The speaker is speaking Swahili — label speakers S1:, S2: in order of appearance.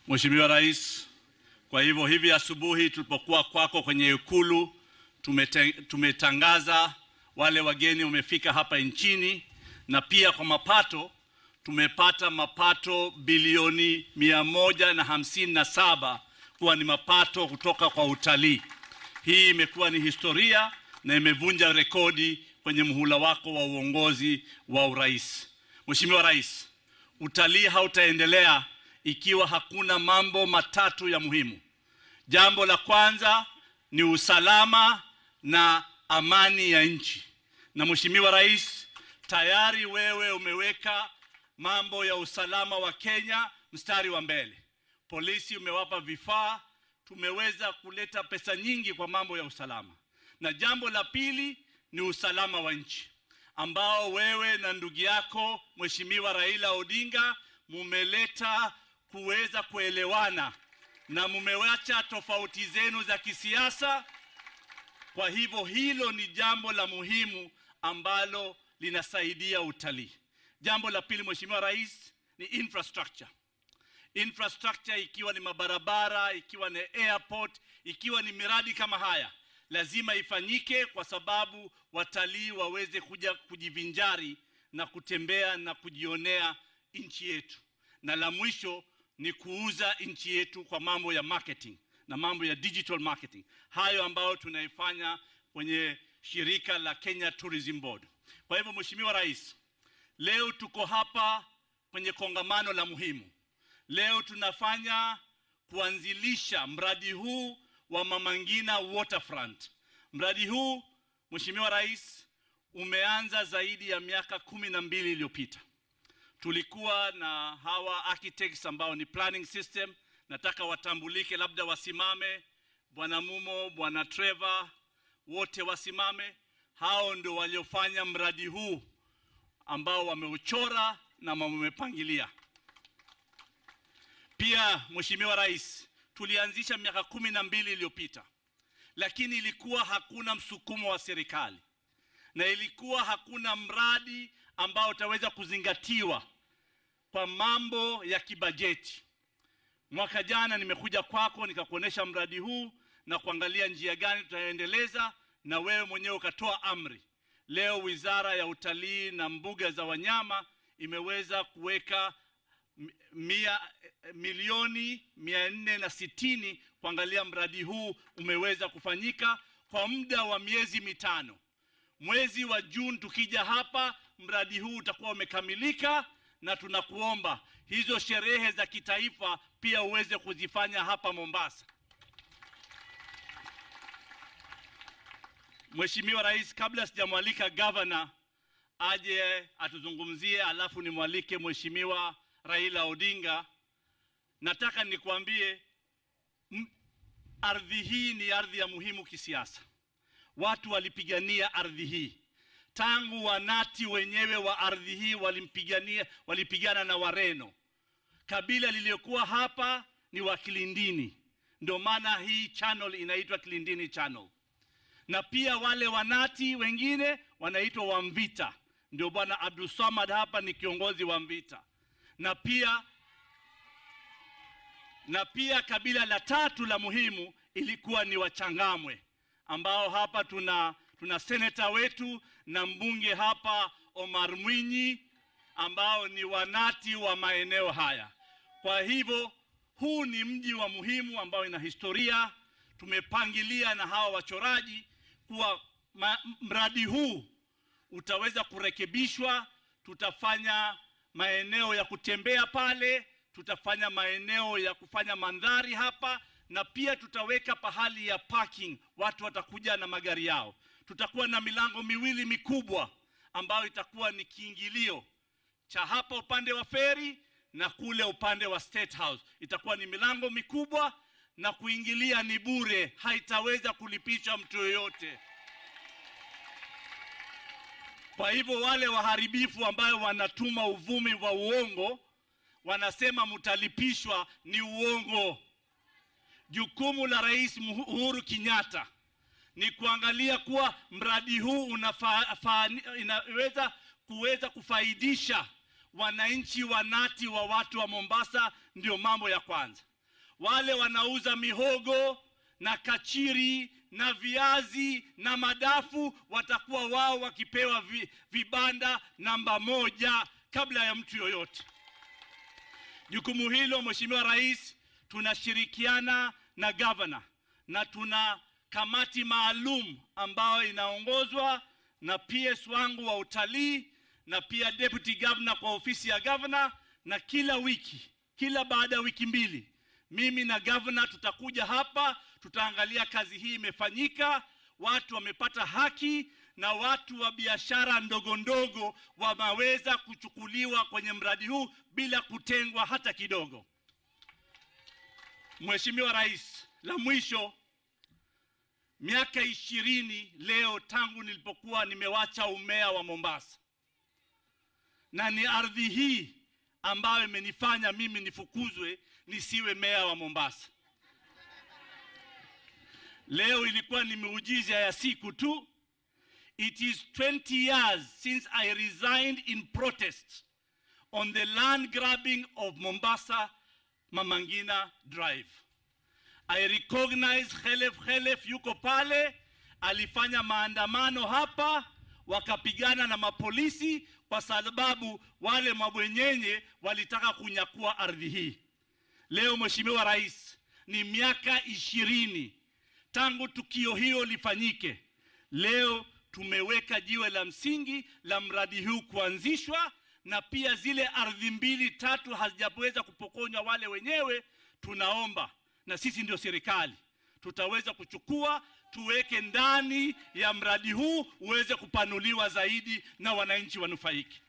S1: Mheshimiwa Rais, kwa hivyo hivi asubuhi tulipokuwa kwako kwenye Ikulu tumete, tumetangaza wale wageni wamefika hapa nchini, na pia kwa mapato tumepata mapato bilioni mia moja na hamsini na saba kuwa ni mapato kutoka kwa utalii. Hii imekuwa ni historia na imevunja rekodi kwenye muhula wako wa uongozi wa urais. Mheshimiwa Rais, utalii hautaendelea ikiwa hakuna mambo matatu ya muhimu. Jambo la kwanza ni usalama na amani ya nchi, na Mheshimiwa Rais, tayari wewe umeweka mambo ya usalama wa Kenya mstari wa mbele. Polisi umewapa vifaa, tumeweza kuleta pesa nyingi kwa mambo ya usalama. Na jambo la pili ni usalama wa nchi ambao wewe na ndugu yako Mheshimiwa Raila Odinga mumeleta kuweza kuelewana na mumewacha tofauti zenu za kisiasa. Kwa hivyo hilo ni jambo la muhimu ambalo linasaidia utalii. Jambo la pili, Mheshimiwa Rais, ni infrastructure. Infrastructure ikiwa ni mabarabara, ikiwa ni airport, ikiwa ni miradi kama haya lazima ifanyike kwa sababu watalii waweze kuja kujivinjari na kutembea na kujionea nchi yetu. Na la mwisho ni kuuza nchi yetu kwa mambo ya marketing na mambo ya digital marketing, hayo ambayo tunaifanya kwenye shirika la Kenya Tourism Board. Kwa hivyo, Mheshimiwa Rais, leo tuko hapa kwenye kongamano la muhimu. Leo tunafanya kuanzilisha mradi huu wa Mama Ngina Waterfront. Mradi huu Mheshimiwa Rais umeanza zaidi ya miaka kumi na mbili iliyopita. Tulikuwa na hawa architects ambao ni planning system, nataka watambulike, labda wasimame, Bwana Mumo, Bwana Trevor, wote wasimame. Hao ndio waliofanya mradi huu ambao wameuchora na wamepangilia. Pia Mheshimiwa Rais, tulianzisha miaka kumi na mbili iliyopita, lakini ilikuwa hakuna msukumo wa serikali na ilikuwa hakuna mradi ambao utaweza kuzingatiwa kwa mambo ya kibajeti. Mwaka jana nimekuja kwako nikakuonesha mradi huu na kuangalia njia gani tutaendeleza, na wewe mwenyewe ukatoa amri. Leo Wizara ya Utalii na Mbuga za Wanyama imeweza kuweka mia, milioni mia nne na sitini kuangalia mradi huu umeweza kufanyika kwa muda wa miezi mitano. Mwezi wa Juni tukija hapa, mradi huu utakuwa umekamilika, na tunakuomba hizo sherehe za kitaifa pia uweze kuzifanya hapa Mombasa. Mheshimiwa Rais, kabla sijamwalika gavana aje atuzungumzie, alafu nimwalike Mheshimiwa Raila Odinga, nataka nikwambie ardhi hii ni ardhi ya muhimu kisiasa. Watu walipigania ardhi hii tangu wanati wenyewe wa ardhi hii walimpigania, walipigana na Wareno. Kabila lililokuwa hapa ni wa Kilindini, ndio maana hii channel inaitwa Kilindini Channel, na pia wale wanati wengine wanaitwa Wamvita, ndio bwana Abdul Samad hapa ni kiongozi wa Mvita na pia na pia kabila la tatu la muhimu ilikuwa ni Wachangamwe ambao hapa tuna tuna seneta wetu na mbunge hapa Omar Mwinyi ambao ni wanati wa maeneo haya. Kwa hivyo huu ni mji wa muhimu ambao ina historia. Tumepangilia na hawa wachoraji kuwa ma, mradi huu utaweza kurekebishwa, tutafanya maeneo ya kutembea pale, tutafanya maeneo ya kufanya mandhari hapa, na pia tutaweka pahali ya parking, watu watakuja na magari yao. Tutakuwa na milango miwili mikubwa ambayo itakuwa ni kiingilio cha hapa upande wa feri na kule upande wa State House. Itakuwa ni milango mikubwa na kuingilia ni bure, haitaweza kulipisha mtu yoyote. Kwa hivyo wale waharibifu ambayo wanatuma uvumi wa uongo wanasema mtalipishwa, ni uongo. Jukumu la Rais Uhuru Kenyatta ni kuangalia kuwa mradi huu unafa, fa, inaweza kuweza kufaidisha wananchi wanati wa watu wa Mombasa, ndio mambo ya kwanza. wale wanauza mihogo na kachiri na viazi na madafu watakuwa wao wakipewa vi, vibanda namba moja kabla ya mtu yoyote. Jukumu hilo Mheshimiwa Rais, tunashirikiana na gavana na tuna kamati maalum ambayo inaongozwa na PS wangu wa utalii na pia deputy governor kwa ofisi ya governor, na kila wiki, kila baada ya wiki mbili, mimi na governor tutakuja hapa, tutaangalia kazi hii imefanyika, watu wamepata haki na watu wa biashara ndogo ndogo wameweza kuchukuliwa kwenye mradi huu bila kutengwa hata kidogo. Mheshimiwa Rais, la mwisho, miaka ishirini leo tangu nilipokuwa nimewacha umea wa Mombasa, na ni ardhi hii ambayo imenifanya mimi nifukuzwe nisiwe meya wa Mombasa. Leo ilikuwa ni miujiza ya siku tu. It is 20 years since I resigned in protest on the land grabbing of Mombasa Mamangina Drive. I recognize Khelef Khelef yuko pale, alifanya maandamano hapa, wakapigana na mapolisi kwa sababu wale mabwenyenye walitaka kunyakua ardhi hii. Leo Mheshimiwa Rais, ni miaka ishirini tangu tukio hilo lifanyike. Leo tumeweka jiwe la msingi la mradi huu kuanzishwa, na pia zile ardhi mbili tatu hazijaweza kupokonywa wale wenyewe. Tunaomba na sisi ndio serikali, tutaweza kuchukua tuweke ndani ya mradi huu uweze kupanuliwa zaidi na wananchi wanufaike.